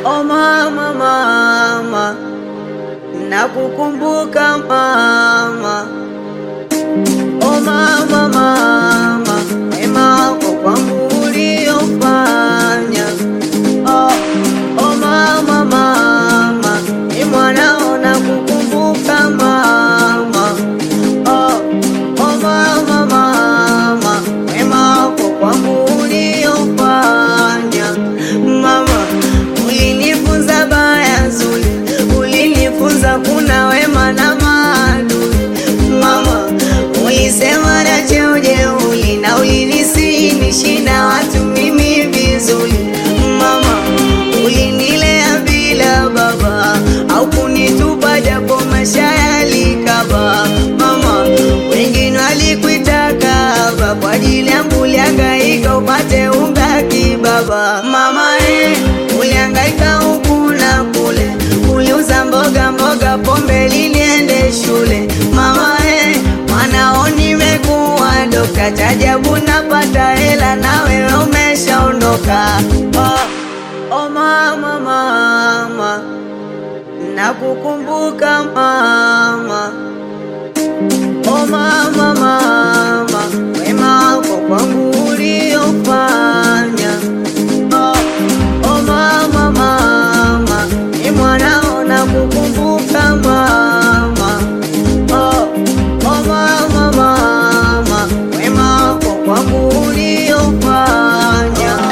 Oh mama, mama, nakukumbuka mama. Oh mama, mama, wema wako kwangu uliofanya. Oh, oh mama, mama, ni mwanao nakukumbuka mama. Oh, oh mama, mama, wema wako kwangu uliofanya. Mama, ulinifunza baya zuri, ulinifunza kuna wema na maadui. Mama, ulisema na cheo jeuri na ulinisihi na watu mimi vizuri. Mama, ulinilea bila baba au kunitupa japo maisha yalikaba. Mama, wengine walikuita kahaba kwa ajili yangu ulihangaika upate unga kibaba. Mama eh, ulihangaika huku na kule, uliuza mboga mboga, pombe liniende shule. Mama eh, mwanao nimekuwa dokta, chajabu napata hela na wewe umeshaondoka. Oh, oh mama, mama, nakukumbuka mama. Oh mama, mama, wema wako kwangu uliofanya. Oh, oh mama, mama, ni mwanao nakukumbuka mama. Oh, oh mama, mama, wema wako kwangu uliofanya.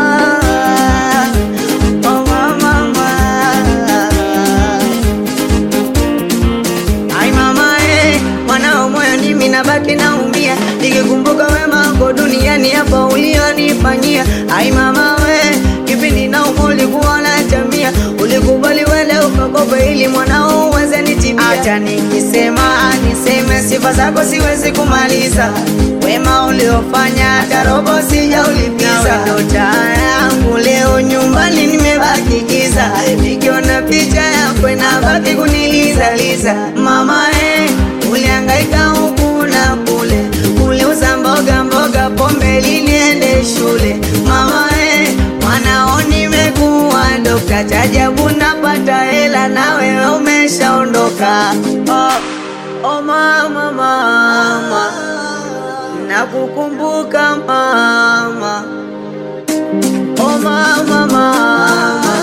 Oh mama, mama. Ai mama eh, mwanao moyo nimi nabaki naumia nikikumbuka wema wako duniani hapa ulionifanyia. Ai mama we, kipindi na umo ulikuwa na jamia, ulikubali wende ukakope ili mwanao uweze nitibia. Acha nikisema niseme sifa zako siwezi kumaliza, wema uliofanya hata robo sijaulipiza. Ndo taa yangu leo nyumbani nimebaki giza, nikiona picha yako inabaki kunilizaliza. Mama eh, ulihangaika huku na kule, uliuza mboga mboga, pombe liniende shule. Mama eh, mwanao nimekuwa dokta, chajabu napata hela na wewe umeshaondoka. Oh, oh mama, mama, nakukumbuka mama. Oh mama, mama,